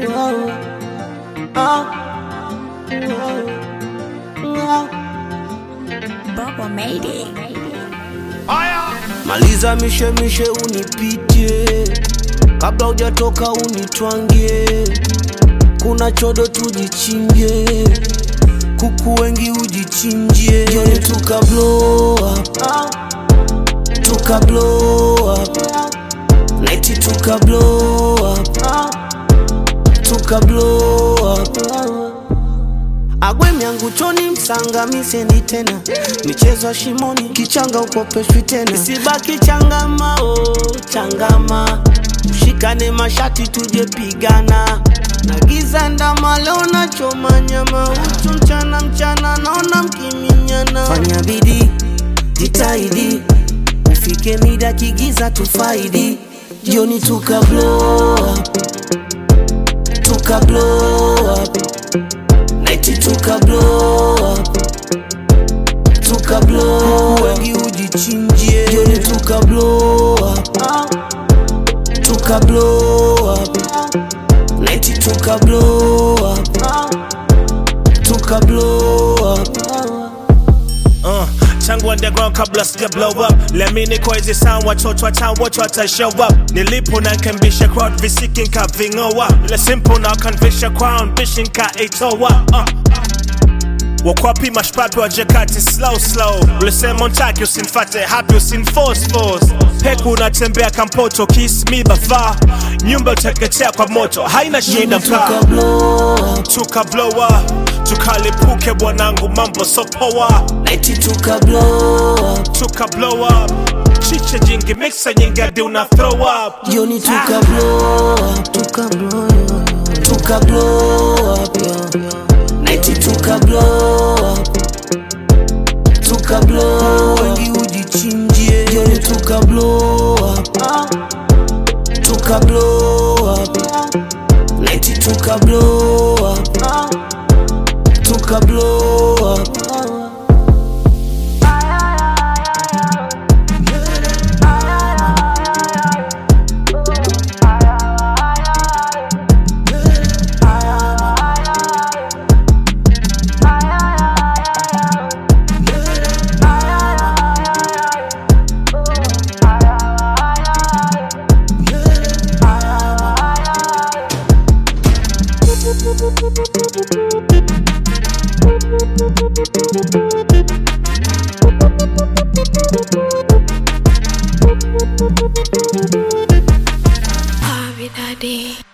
Bubble made it. Maliza mishemishe unipitie, kabla hujatoka unitwangie. Kuna chodo tujichinje, kuku wengi ujichinjie. Jioni tuka blow up, tuka blow up, night tuka blow up, tuka blow up. Agwe myangu choni msanga misendi tena michezo ya shimoni kichanga ukopeshwi tena isibaki changama oh, changama ushikane mashati tuje pigana na giza ndama leo nachoma nyama uchu mchana mchana naona mkiminyana fanya bidii jitahidi ufike mida kigiza tufaidi jioni tuka blow up tuka blow up Night tuka blow up Tuka blow up Wengi ujichinjie Jioni tuka blow up Tuka blow up Night tuka blow up Tuka blow up Uh, tangu underground kabla sija blow up lemini kwa hizi sound watoto wa town wote wata show up nilipo na nkembisha crowd visiki nkaving'oa ile simple na kanvisha crown bishi nkaitoa uh. wakwapi mashpapi wa jakati slow slow ulisema untaki usinfate hapi usinforce force peku unatembea kampoto kiss me bafaa nyumba uteketea kwa moto haina shida mkaa Tuka blow up tuka blow up tukalipuke bwanangu mambo sopoa Night tuka blow up tuka blow up chiche jingi mixa nyingi hadi una throw up Jioni tuka blow up Tuka blow up Tuka blow up yeah. Night tuka blow up Tuka blow up Wengi ujichinjie Jioni tuka blow up Tuka blow up Night tuka blow up Tuka blow up Harvey Daddy.